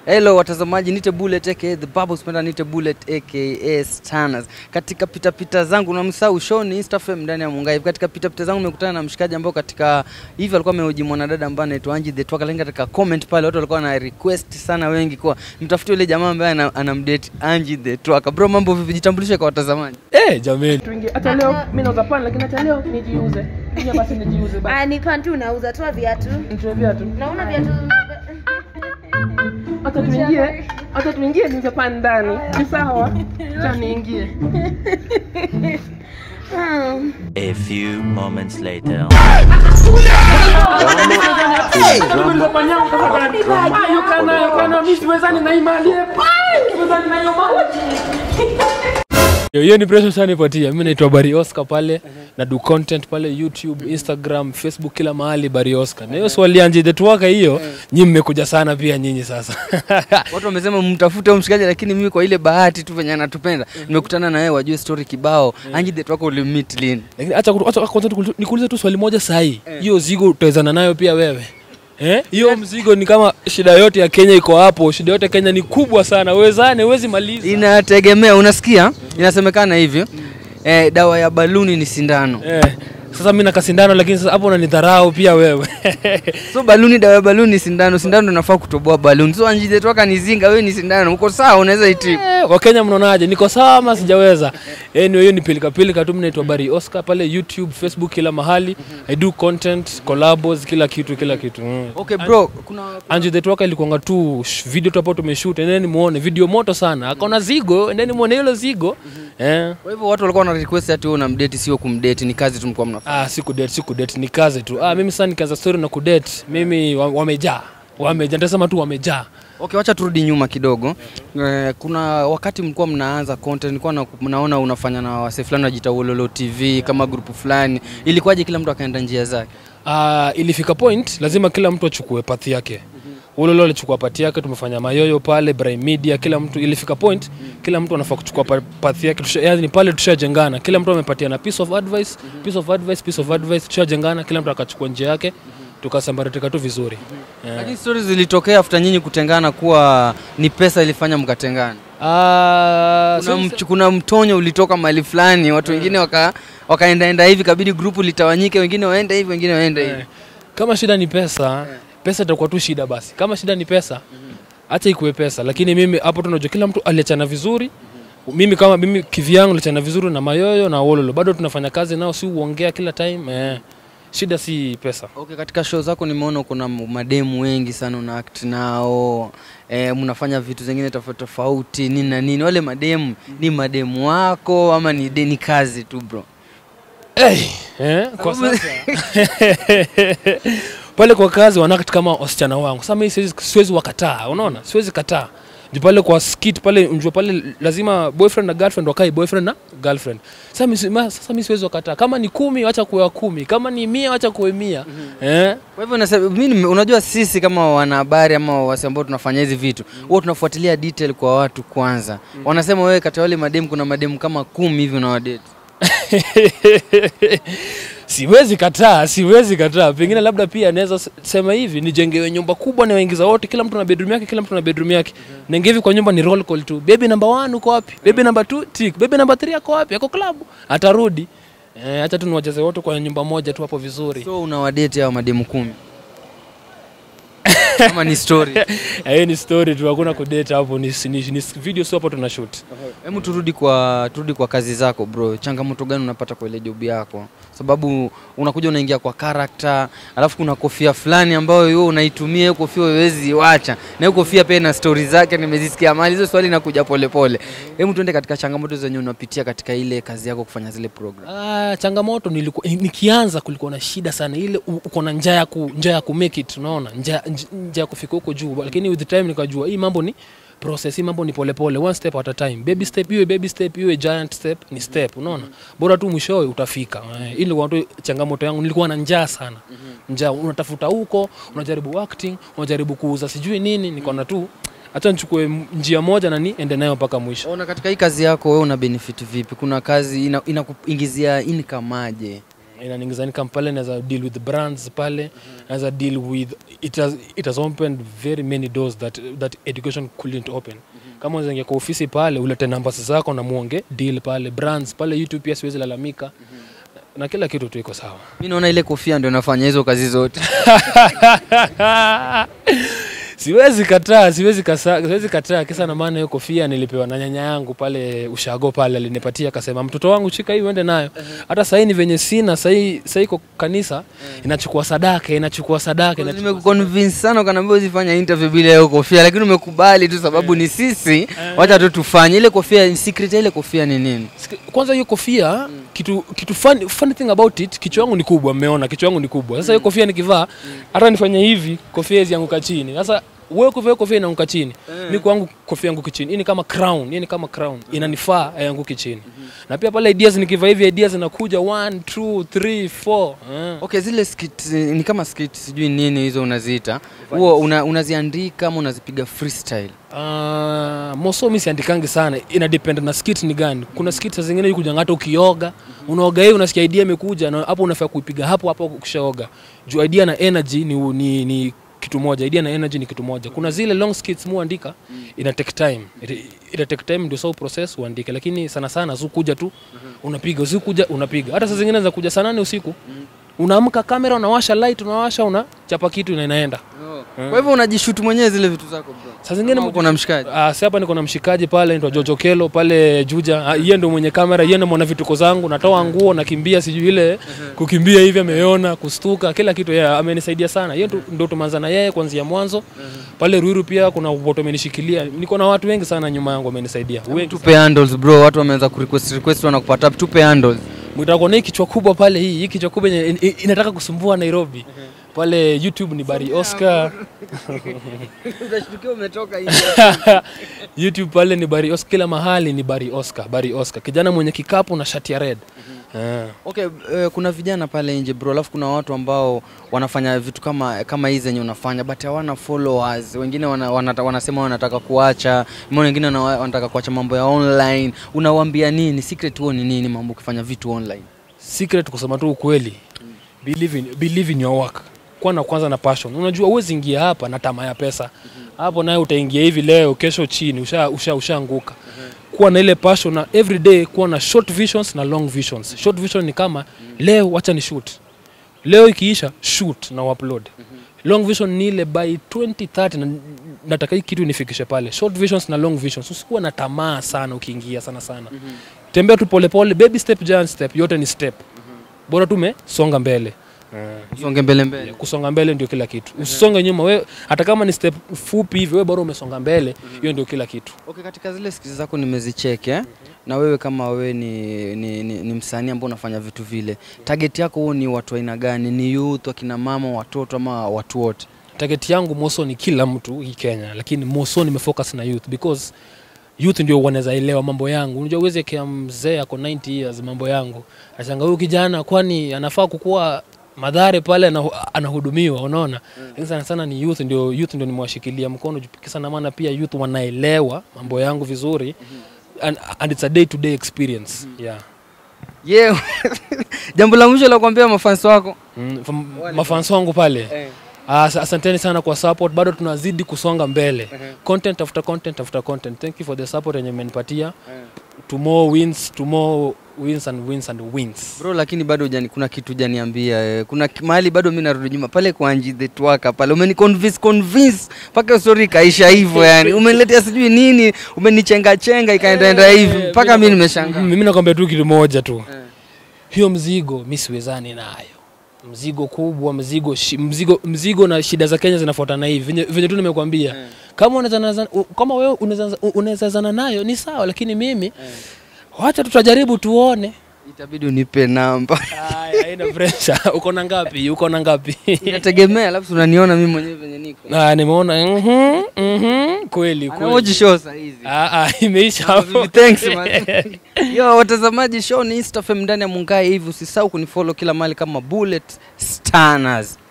Hello watazamaji, nite Bullet aka The Bubble Spender, nite Bullet aka Stanners. Katika pita pita zangu namsahau show ni Instafam ndani ya Mungai. Katika pita pita zangu nimekutana na mshikaji ambao katika hivi alikuwa amehoji mwanadada ambaye anaitwa Angie the Twaka, lakini katika comment pale watu walikuwa na request sana wengi kwa mtafute yule jamaa ambaye ana- anamdate Angie the Twaka. Bro, mambo vipi? Jitambulishe kwa watazamaji. Eh, jameni. tuingie hata leo mi nauza pani lakini hata leo nijiuze Kuja basi nijiuze basi Ah, ni pantu unauza toa viatu. nitoe viatu Naona viatu. hata tuingie hata tuingie niuze pani ndani ni sawa cha niingie A few moments later. Ndio pani yangu tafadhali Ah, yuka nayo yuka nayo mimi siwezani na hii mali eh. Ah, siwezani na hiyo mali Yo, Hiyo ni pressure sana ipatia. Mimi naitwa Bari Oscar pale na do content pale YouTube, Instagram, Facebook kila mahali Bari Oscar. Na hiyo swali anje the Twaka hiyo, nyinyi mmekuja sana pia nyinyi sasa. Watu wamesema mtafute huyo mshikaji, lakini mimi kwa ile bahati tu venye anatupenda nimekutana na yeye, wajue story kibao. Angie the Twaka ulimmeet lini? Lakini acha acha kwanza tukul- nikuulize tu swali moja sahi. Hiyo zigo utawezana nayo pia wewe? Eh? Hiyo mzigo ni kama shida yote ya Kenya iko hapo. Shida yote ya Kenya ni kubwa sana. Uwezane, huwezi maliza. Inategemea, unasikia, inasemekana hivyo eh, dawa ya baluni ni sindano. Eh. Sasa mimi nakasindano lakini sasa hapo unanidharau pia wewe. So baluni, dawa ya baluni ni sindano, sindano ndio inafaa kutoboa baluni. So Angie the Twaka ni zinga, wewe ni sindano, uko sawa, unaweza itibu. Eh, Wakenya mnaonaje? Niko sawa ama sijaweza? Anyway, hiyo ni pilika pilika tu. Mimi naitwa Bari Oscar pale YouTube, Facebook, kila mahali. I do content, collabos, kila kitu, kila kitu. Mm. Okay bro, kuna Angie the Twaka ilikuanga tu sh- video tu hapo tumeshoot, endeni muone video moto sana. Akaona zigo, endeni muone hilo zigo. Eh. kwa hivyo watu walikuwa wana request ati wewe unamdate, sio kumdate, ni kazi tu mlikuwa mnafanya. Ah, si kudate, si kudate, ni kazi tu. Ah, mimi sasa nikaanza story na kudate. Mimi wa- wamejaa. Wamejaa, nitasema tu wamejaa. Okay, wacha turudi nyuma kidogo. Eh, kuna wakati mlikuwa mnaanza content, nilikuwa na, mnaona unafanya na wase fulani wajita Wololo TV kama grupu fulani, ilikuwaje kila mtu akaenda njia zake? uh, ilifika point lazima kila mtu achukue pathi yake ulolo alichukua pati yake tumefanya mayoyo pale Brime media kila mtu ilifika point kila mtu anafaa kuchukua pa- pathi yake tusha, yani pale tushajengana kila mtu amepatiana piece of advice piece of advice piece of advice tushajengana kila mtu akachukua njia yake tukasambaratika tu vizuri yeah. Lakini stories zilitokea after nyinyi kutengana kuwa ni pesa ilifanya mkatengana. Ah, Kuna, so- mch, kuna mtonyo ulitoka mahali fulani, watu wengine waka wakaendaenda hivi, kabidi grupu litawanyike, wengine waende hivi, wengine waende hivi. Eh, kama shida ni pesa pesa itakuwa tu shida basi kama shida ni pesa acha ikuwe pesa lakini mimi hapo tunajua kila mtu aliachana vizuri mimi kama mimi kivyangu niliachana vizuri na mayoyo na wololo bado tunafanya kazi nao si uongea kila time eh, shida si pesa Okay, katika show zako nimeona kuna mademu wengi sana una act nao eh, mnafanya vitu zingine tofauti tofauti nini na nini. Wale mademu ni mademu wako ama ni, de- ni kazi tu bro? hey, eh, kwa sasa pale kwa kazi wanakt kama wasichana wangu sasa mimi siwezi, siwezi wakataa unaona siwezi kataa juu pale kwa skit pale njua pale lazima boyfriend na girlfriend wakae boyfriend na girlfriend sasa mimi si- ma- sasa mimi siwezi wakataa kama ni kumi wacha kuwa kumi kama ni mia wacha kuwe mia eh? Kwa hivyo nasema mimi nime- unajua sisi kama wanahabari ama wasi ambao tunafanya hizi vitu huwa tunafuatilia detail kwa watu kwanza. Wanasema wewe kati ya wale mademu kuna mademu kama kumi hivi unawadate. siwezi kataa siwezi kataa pengine labda pia naweza s- sema hivi nijengewe nyumba kubwa na waingiza wote kila mtu na bedroom yake kila mtu na bedroom yake naingia hivi kwa nyumba ni roll call tu baby number 1 uko wapi baby number 2 tick baby number 3 ako wapi ako club atarudi eh, acha tu niwacheze wote kwa nyumba moja tu hapo vizuri So unawadate hao mademu kumi kama ni story. Eh, hiyo ni story tu hakuna kudate hapo ni, ni, ni video sio hapo tuna shoot Hebu turudi kwa turudi kwa kazi zako bro. Changamoto gani unapata kwa ile job yako? Sababu unakuja unaingia kwa character, alafu kuna kofia fulani ambayo wewe unaitumia hiyo kofia huwezi iwacha. Na hiyo kofia pia ina story zake nimezisikia mali. Hizo swali inakuja polepole. Hebu tuende katika changamoto zenye unapitia katika ile kazi yako kufanya zile program. Ah, changamoto nilikuwa nikianza kulikuwa na shida sana ile u- uko na njaa ya ku njaa ya ku make it unaona njaa nj- njaa ya kufika huko juu lakini with the time nikajua hii mambo ni process hii mambo ni polepole one step at a time baby step iwe baby step iwe giant step ni step unaona bora tu mwishowe utafika eh, ili kwa tu changamoto yangu nilikuwa na njaa sana njaa unatafuta huko unajaribu acting unajaribu kuuza sijui nini nikaona tu acha nichukue m- njia moja na niende nayo mpaka mwisho Ona katika hii kazi yako wewe una benefit vipi? Kuna kazi ina- inakuingizia income aje? inaniingiza income pale naweza deal with brands pale naweza deal with it has, it has opened very many doors that, that education couldn't open kama unaweza ingia kwa ofisi pale ulete numbers zako na muonge deal pale brands pale youtube pia siwezi lalamika na kila kitu tu iko sawa mi naona ile kofia ndio nafanya hizo kazi zote siwezi kataa siwezi kasa, siwezi kataa kisa na maana hiyo kofia nilipewa na nyanya yangu pale ushago pale alinipatia akasema mtoto wangu chika hii uende nayo hata sahii ni venye sina sahii sahii iko kanisa inachukua sadaka inachukua sadaka inachukua nimekuconvince sana ukaniambia uzifanya interview bila hiyo kofia lakini umekubali tu sababu ni sisi wacha tu tufanye ile kofia secret ya ile kofia ni nini Siki- kwanza hiyo kofia kitu kitu funny, funny thing about it kichwa yangu ni kubwa mmeona kichwa yangu ni kubwa sasa hiyo kofia nikivaa hata nifanye hivi kofia hizi yanguka chini sasa wewe kuvaa hiyo kofia inaanguka chini mi kwangu kofia yanguki chini hii ni kama crown hii ni kama crown inanifaa yanguki chini na pia pale ideas nikivaa hivi ideas zinakuja 1 2 3 4 eh. okay zile skit ni kama skit sijui nini hizo unaziita huo una, unaziandika ama unazipiga freestyle Uh, moso mi siandikangi sana ina depend na skit ni gani kuna skit saa zingine kuja hata ukioga unaoga hii unasikia idea imekuja na hapo unafaa kuipiga hapo hapo ukishaoga juu idea na energy ni, ni, ni kitu moja idea na energy ni kitu moja kuna zile long skits muandika ina take time ita, ita take time ndio so process uandike lakini sana sana si kuja tu unapiga usiku kuja unapiga hata saa zingine za kuja saa nane usiku unaamka kamera unawasha light unawasha unachapa kitu na inaenda kwa hivyo unajishutu mwenyewe zile vitu zako bro saa zingine Ama uko na mshikaji Ah, si hapa niko na mshikaji pale anaitwa Jojo Kelo pale Juja. Ah, Yeye ndo mwenye kamera, yeye ndo mwana vituko zangu, natoa nguo nakimbia sijui ile kukimbia hivi ameona, kustuka, kila kitu yeye amenisaidia sana. Yeye ndo- ndo tumeanza na yeye kuanzia mwanzo. Pale Ruiru pia kuna watu wamenishikilia. Niko na watu wengi sana nyuma yangu wamenisaidia. Wengi. tupe handles bro watu wameanza kurequest request wanakupata tupe handles Mtako na hii kichwa kubwa pale hii, hii kichwa kubwa yenye in- in- inataka kusumbua Nairobi. Pale YouTube ni Bari Oscar. utashtukia umetoka YouTube pale ni Bari Oscar, kila mahali ni Bari Oscar, Bari Oscar. Kijana mwenye kikapu na shati ya red. Ah. Okay, uh, kuna vijana pale nje bro, alafu kuna watu ambao wanafanya vitu kama kama hizi zenye unafanya but hawana followers. Wengine wana, wana, wanasema wanataka kuacha, mbona wengine wana- wanataka kuacha mambo ya online. Unawaambia nini? Secret huo ni nini mambo ukifanya vitu online? secret kusema tu ukweli believe in, believe in your work kuwa na kwanza na passion unajua uwezi ingia hapa na tamaa ya pesa hapo naye utaingia hivi leo kesho chini usha usha ushaanguka kuwa na ile passion na every day kuwa na short visions na long visions short vision ni kama leo wacha ni shoot leo ikiisha shoot na upload long vision ni ile by 2030 na, nataka hii kitu nifikishe pale short visions na long visions usikuwa na tamaa sana ukiingia sana sana tembea tu polepole baby step giant step yote ni step bora tumesonga mbele Songe mbele mbele. kusonga mbele ndio kila kitu usisonge nyuma we hata kama ni step fupi hivi we bora umesonga mbele hiyo ndio kila kitu Okay, katika zile skills zako nimezicheck eh? Na wewe kama wewe ni, ni, ni, ni msanii ambao unafanya vitu vile, target yako huo ni watu aina gani? Ni youth, akina mama, watoto ama watu wote? target yangu moso ni kila mtu hii kenya lakini moso nimefocus na youth because youth ndio wanaweza elewa mambo yangu unajua uweze kia mzee ako 90 years mambo yangu ashanga huyu kijana kwani anafaa kukuwa madhare pale anahu- anahudumiwa unaona lakini sana sana ni youth ndio youth ndio nimewashikilia mkono juu kisa na maana pia youth wanaelewa mambo yangu vizuri and, and it's a day to day experience yeah Yeah. Jambo la mwisho la kuambia mafans wako mm, fam- mafans wangu pale Ah, As- asanteni sana kwa support bado tunazidi kusonga mbele content after content after content thank you for the support yenye mmenipatia to more wins to more wins and wins and wins bro, lakini bado hujani, kuna kitu hujaniambia eh. Kuna ki- mahali bado mimi narudi nyuma pale kwa Anji the Twaka pale, umeni convince convince mpaka story ikaisha hivyo yani, umeniletea sijui nini, umenichenga chenga ikaendaenda hivi mpaka mimi nimeshangaa. mimi nakwambia tu kitu moja tu hiyo mzigo mi siwezani nayo mzigo kubwa mzigo shi, mzigo mzigo na shida za Kenya zinafuatana hivi venye, venye tu nimekwambia kama unaweza u- kama wewe unaweza unaweza zana nayo ni sawa lakini mimi wacha tutajaribu tuone Itabidi unipe namba. Aya, haina pressure. uko na ngapi uko na ngapi Inategemea, alafu unaniona mimi mwenyewe venye niko. Ah, nimeona mhm, mhm, kweli Anaoji kweli show saa hizi. Ah, ah, imeisha hapo Vivi, Thanks man. Yo watazamaji, show ni Instafm ndani ya Mungai hivi, usisahau kunifollow kila mahali kama Bullet Stanners.